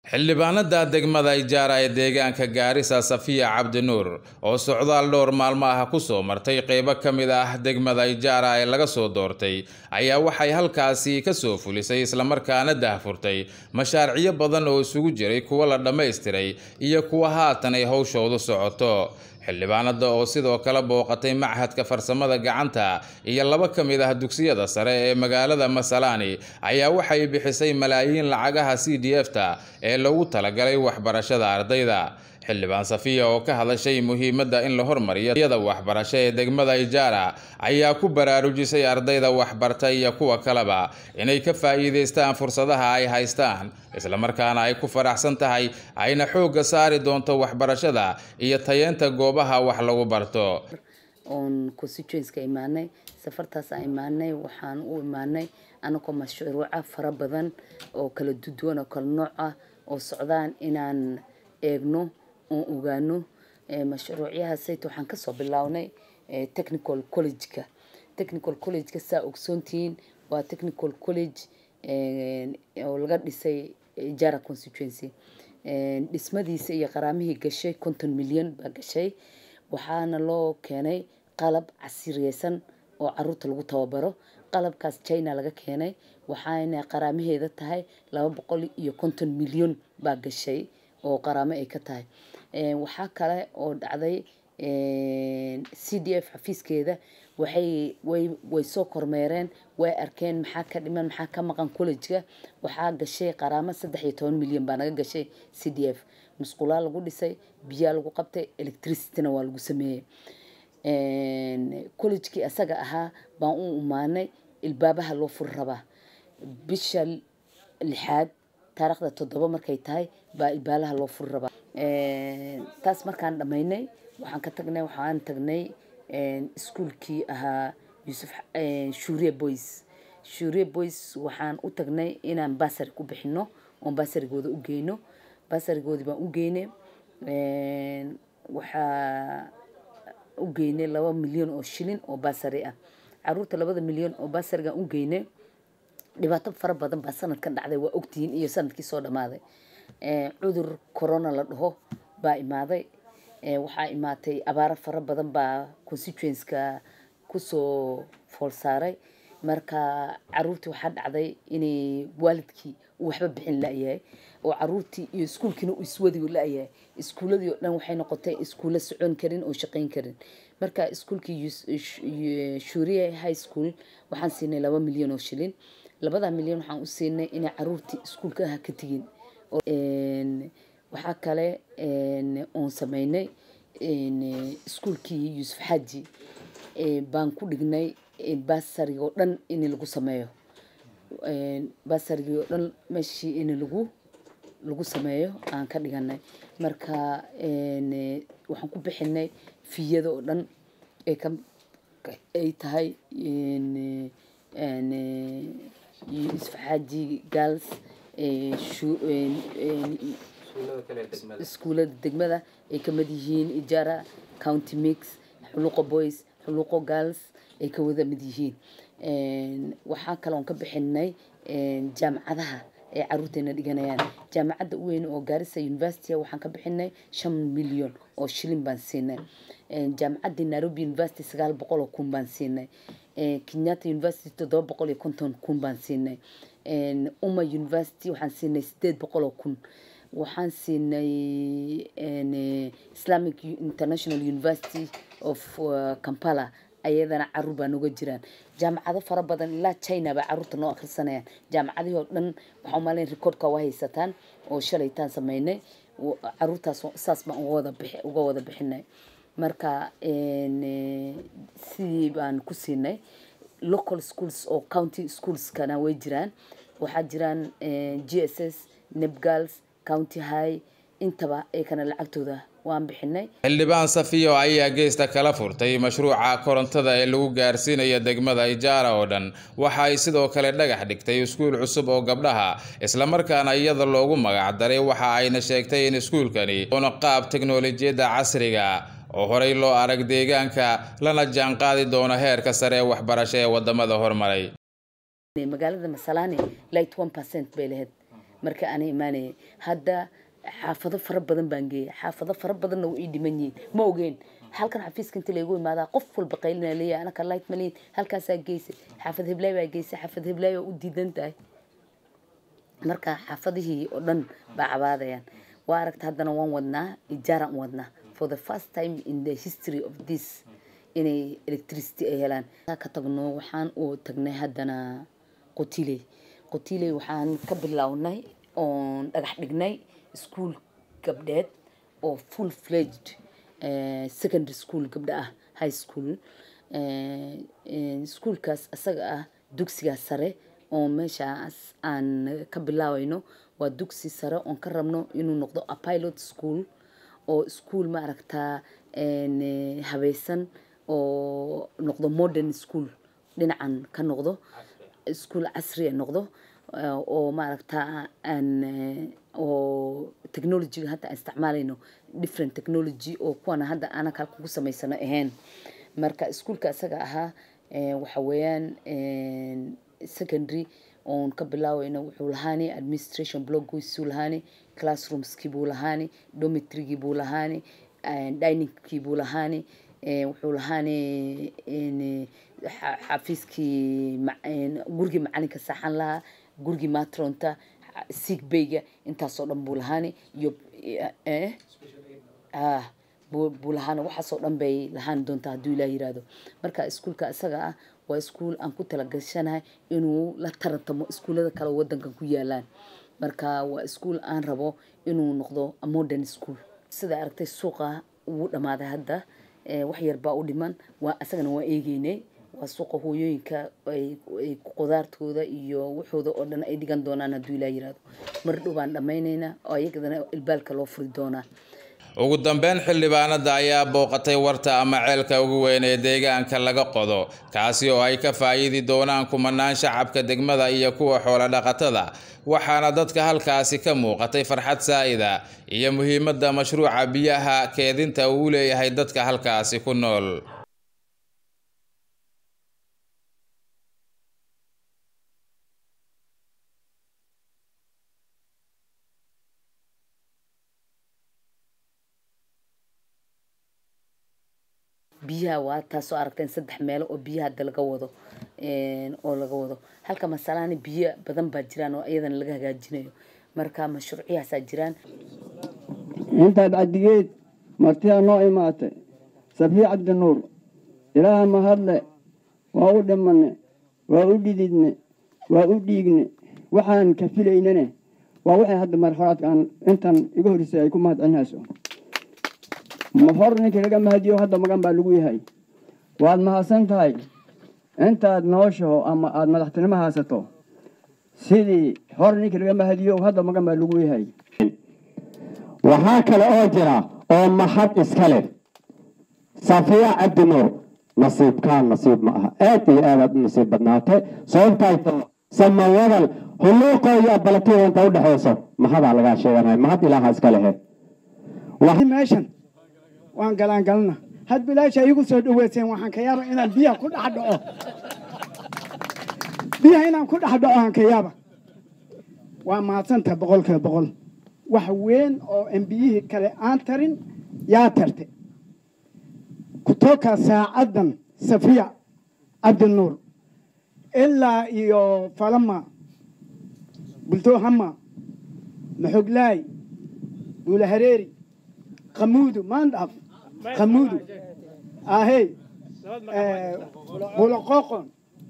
xildhibaanada degmada ijaara ee deegaanka gaarisa safiya cabdinuur oo socdaal dhowr maalmo ah kusoo martay qeybo ka mid ah degmada ijaara ee laga soo doortay ayaa waxay halkaasi kasoo fulisay islamarkaana dahfurtay mashaariicyo badan oo isugu jiray kuwa la dhammaystiray iyo kuwa haatan ay howshoodu socoto xildhibaanada oo sidoo kale booqatay machadka farsamada gacanta iyo laba ka mid ah dugsiyada sare ee magaalada masalaani ayaa waxay bixisay malaayiin lacagaha c d f ta ee lagu talagalay waxbarashada ardayda xildhibaan safiya oo ka hadashay muhiimadda in la hormariyo yada waxbarasho ee degmada ijaara ayaa ku baraarujisay ardayda waxbarta iyo kuwa kaleba inay ka faa'iidaystaan fursadaha ay haystaan islamarkaana ay ku faraxsan tahay ayna xoogga saari doonto waxbarashada iyo tayeenta goobaha wax lagu barto oon constituenska imaanay safartaas aan imaanay waxaan u imaanay anagoo mashruuca fara badan oo kala duduwan oo kala nooc ah oo socdaan inaan eegno oon ogaano mashruucyahaasayt waxaan kasoo bilownay technical collegeka technical collegeka saa ogsoontihiin waa technical college oo laga dhisay jara constituency dhismadiisa iyo qaraamihii gashay konton milyan baa gashay waxaana loo keenay qalab casiriyeysan oo caruurta lagu tababaro qalabkaas china laga keenay waxaana qaraamaheeda tahay laba boqol iyo konton milyan baa gashay oo qaraamo ay ka tahay waxaa kale oo dhacday c d f xafiiskeeda waxay way way soo kormeereen way arkeen maxaa ka dhiman maxaa ka maqan collejka waxaa gashay qaraamo saddex iyo toban milyan baa naga gashay c d f musqulaa lagu dhisay biyaa lagu qabtay electricityna waa lagu sameeyey collejkii asaga ahaa baan u imaanay ilbaabaha loo furi rabaa bisha lixaad taarikhda toddoba markay tahay baa ilbaalaha loo furi rabaa taas markaan dhammaynay waxaan ka tagnay waxaan tagnay iskuolkii ahaa yuusuf shuuriye boys shuuriye boys waxaan u tagnay inaan basari ku bixino oon basarigooda u geyno basarigoodii baan u geynay waxaa u geynay laba milyan oo shilin oo basari ah caruurta labada milyan oo basarigaan u geynay dhibaato fara badan baa sanadkan dhacday waa ogtihiin iyo sanadkii soo dhammaaday cudur corona la dhaho baa imaaday waxaa imaatay abaaro fara badan baa constituenska kusoo fool saaray marka caruurtii waxaa dhacday inay waalidkii uu waxba bixin la-yahay oo caruurtii iyo iskuulkiina uu iswadi la-yahay iskuuladii oo dhan waxay noqotay iskuulla socon karin oo shaqayn karin marka iskuulkii shuuriye high school waxaan siinay laba milyan oo shilin labada milyan waxaan u siinay inay caruurtii iskuulka ah ka tegin waxaa kale oon sameynay iskuulkii yuusuf xaaji baan ku dhignay basarigi oo dhan in lagu sameeyo basarigii oo dhan meeshii in lagu lagu sameeyo aan ka dhiganay marka waxaan ku bixinay fiyada oo dhan ay ka ay tahay yuusuf xaaji gals iskuulada degmada ay kamid yihiin ijara county mix xuluqo boys xuluqo girls ay ka wada mid yihiin waxaa kaloon ka bixinay jaamacadaha ay caruurteena dhiganayaan jaamacadda u weyn oo gaarisa university waxaan ka bixinay shan milyan oo shilin baan siinay jaamacaddii nairobi university sagaal boqol oo kun baan siinay kenyatta university toddoba boqol iyo konton kun baan siinay uma university waxaan siinay sideed boqol oo kun waxaan siinay islamic international university of kampala ayadana caruur baa nooga jiraan jaamacado fara badan ilaa china baa caruurta noo akhrisanayaan jaamacadihii oo dhan waxaa umaleyn recordka waa haysataan oo shalaytaan sameynay caruurtaas saas baan uga wada bix uga wada bixinay marka sidii baan ku siinay local schools oo county schoolskana way jiraan waxaa jiraan g s s nebgals county high intaba eekana lacagtooda waan bixinay xildhibaan safiyo ayaa geesta kala furtay mashruuca korontada ee lagu gaarsiinayo degmada ijaara oo dhan waxa ay sidoo kale dhagax dhigtay iskuul cusub oo gabdhaha islamarkaana iyada loogu magac daray waxa ayna sheegtay in iskuulkani una qaab teknolojiyadda casriga oo horey loo arag deegaanka lana jaanqaadi doono heerka sare ee waxbarasho ee wadamada hormaray magaalada masalaani light one percent bay lahayd marka ana imaanayay hadda xaafado fara badan baan geeyay xaafado fara badanna way ii dhiman yihiin ma ogeen halkan xafiiska inta laygu imaadaa qof walba qaylina leeyahay anaka light maliin halkaasaa geysay xaafad heblaay baa geysay xaafad heblaay baa u diidan tahay marka xaafadihii oo dhan baa cabaadayaan waa aragta haddana waan wadnaa ijaaraan wadnaa for the first time in the history of this inay electricity ay helaan ka tagno waxaan u tagnay haddana qotiley qotiley waxaan ka bilownay oon dhagax dhignay school gabdheed oo full fledged secondary school gabdha ah high school schoolkaas isaga ah dugsigaas sare oo meeshaas aan ka bilaawayno waa dugsi sare oon ka rabno inuu noqdo a pilot school oo school ma aragtaa habaysan oo noqdo modern school dhinacan ka noqdo school casri noqdo oo maaragtaa aan oo technologyga hadda aan isticmaalayno different technology oo kuwana hadda aanan kal kugu samaysano ahayn marka iskuolka isaga ahaa waxa weeyaan secondary oon ka bilaawayno wuxuu lahaani administration bloggiisuu lahaani classroomskii buu lahaani dormitrygii buu lahaani diningkii buu lahaani wuxuu lahaani xafiiskii gurigii macalinka saaxan lahaa gurigii matronta siigbayga intaasoo dhan buu lahaani iyo buu lahaani waxaasoo dhan bay lahaan doontaa hadduu ilaa yiraahdo marka iskuolka isaga ah waa iskuol aan ku talagashanahay inuu la tarantamo iskuullada kale wadankan ku yaalaan marka waa iskuol aan rabo inuu noqdo modern school sida aragtay suuqa wuu dhammaaday hadda wax yar baa u dhiman waa isagana waa eegeynay waa suuqa hooyooyinka ay qudaartooda iyo waxooda oo dhan ay dhigan doonaan hadduu ilaa yiraahdo mar dhow baan dhammaynaynaa oo ayagadana ilbaalka loo furi doonaa ugu dambeyn xildhibaanada ayaa booqatay warta ama ceelka ugu weyn ee deegaanka laga qodo kaasi oo ay ka faa'iidi doonaan kumanaan shacabka degmada iyo kuwa xoolo dhaqatada waxaana dadka halkaasi ka muuqatay farxad saa'ida iyo muhiimadda mashruuca biyaha keedinta uu leeyahay dadka halkaasi ku nool biyaha waa taasoo aragteen saddex meelo oo biyaha hadda laga wado oo laga wado halka masalaani biyo badan baa jiraan oo iyadana laga hagaajinayo marka mashruuciyahaasaa jiraan intaad caddigeed martidaa noo imaatay safiya cabdinuur ilaaha mahadle waa u dhimanne waa u dhididne waa u dhiigne waxaan ka filaynane waa waxay hadda marxalaadkaan intan iga horreysay ay ku mahad celinayso ma hor ninkii laga mahadiyo hadda magan baa lagu yahay waad mahadsan tahay intaad nooshaho ama aada madaxtinimo haysato sidii hor ninkii laga mahadiyo hadda magan baa lagu yahay waxaa kale oo jira oo mahad iska leh safiya cabdinuur nasiibkaan nasiib ma aha aad iyo aadaad u nasiib badnaatay sababtayto samawadal huluuqo iyo abalatiyo inta u dhexayso mahadaa lagaa sheeganaya mahad ilaaha iska lehe meeshan waan galaan galna had bilaasha iigu soo dhaweyseen waxaan ka yaaba inaan biyaha ku dhex dhaco biyaha inaan ku dhex dhaco aan ka yaaba waa mahadsantaha boqolkiiba boqol wax weyn oo embiyihii kale aan tarin yaa tarte kutoka saacaddan safiya cabdinuur ilaa iyo falama bultoohama maxoglaay buulahareeri qamuudu maandhaaf qamuudu ahey bulaqoqon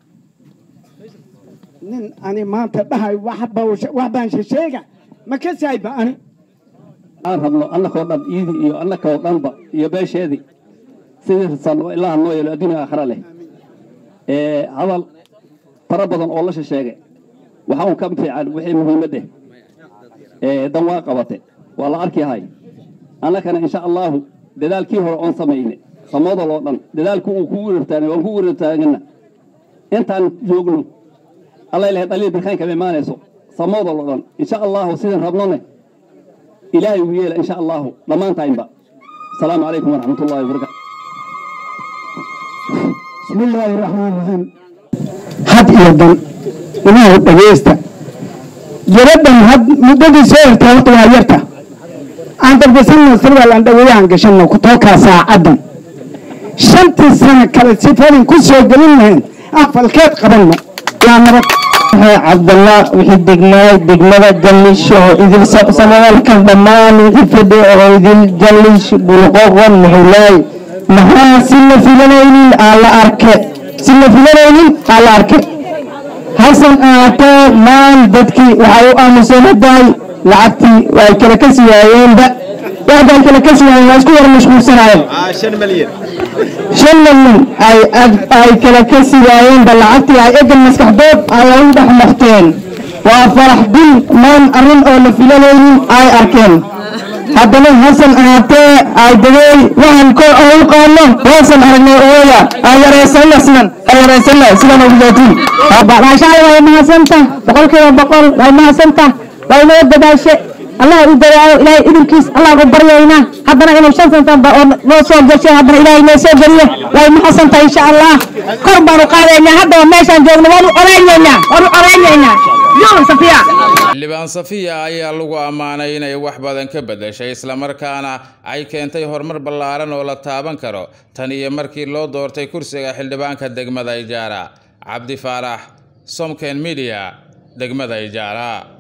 nin ani maanta dhahay wax baan shesheega ma ka saayba ani aan rabno annakoo dhan iidii iyo annakoo dhanba iyo beesheedii sidii risan oo ilaaha noo yeelo adduunya aakhira leh hadal fara badan oo la shesheegay waxa uu ka fiican wixii muhiimadde dan waa qabate waa la arkiyahay annakana insha allaahu dadaalkii hore oon samayne samoodal oo dhan dadaalku uu kugu wertaagay waan ku wertaagana intaan joogno alla ilahay dhaliil birkayn kama imaanayso samoodal oo dhan insha allaahu sidaan rabnone ilaahay ugu yeela insha allaahu dhammaantaynba asalaamu calaykum waraxmat ullahi wabarakatu bismi illaahi raxmaan raxiim had iyo dan ilaahu dhagaysta gabadhan had muddadii soo hirtay horta waa yarta aan darbasanno sarwaal aan dhaweeyahan gashanno kutookaa saacaddan shantii sano kale sifadin ku soo gelin lahayn afalkeed qabanno yaa nabad cabdallah wixii degnaay degmada jallish oo idil samawalkan dhammaan wixii fadhi oo idil jallish bulqoqon muxulaay maxaa si la filanaynin aa la arke si la filanaynin aa la arke hasan aatee maan dadkii waxay u aamusanaday lacagtii ay kala kasi waayeenba waxba ay kala kasi waayeen waa isku yar mashquulsanaayeen shan milyan ay ay kala kasi waayeenba lacagtii ay egan maskaxdood ay u dhex marteen waa farax bil maan arrin oo la filanaynin ay arkeen haddana hasan ahaatee ay degay waxaan ko oo u qaano waasan aragnay ooya aan yaraysanna sidan aan yaraysanna sidan ugu jaatiin maashaalla way mahadsanta boqolkiiba boqol way mahadsanta way noo dadaashe allah u dadaayo ilaahay idinkiis allah u baryaynaa haddana inuu shan santanba oo noo soo gashay haddana ilaahay noo soo geliyo way mahadsanta insha allah kor baanu qaadaynaa haddaba meeshaan joogno waanu oraynaynaa waanu oraynaynaa yoo safiya xildhibaan safiya ayaa lagu ammaanay inay wax badan ka beddeshay islamarkaana ay keentay horumar ballaaran oo la taaban karo tan iyo markii loo doortay kursiga xildhibaanka degmada ijaara cabdi faarax somken media degmada ijaara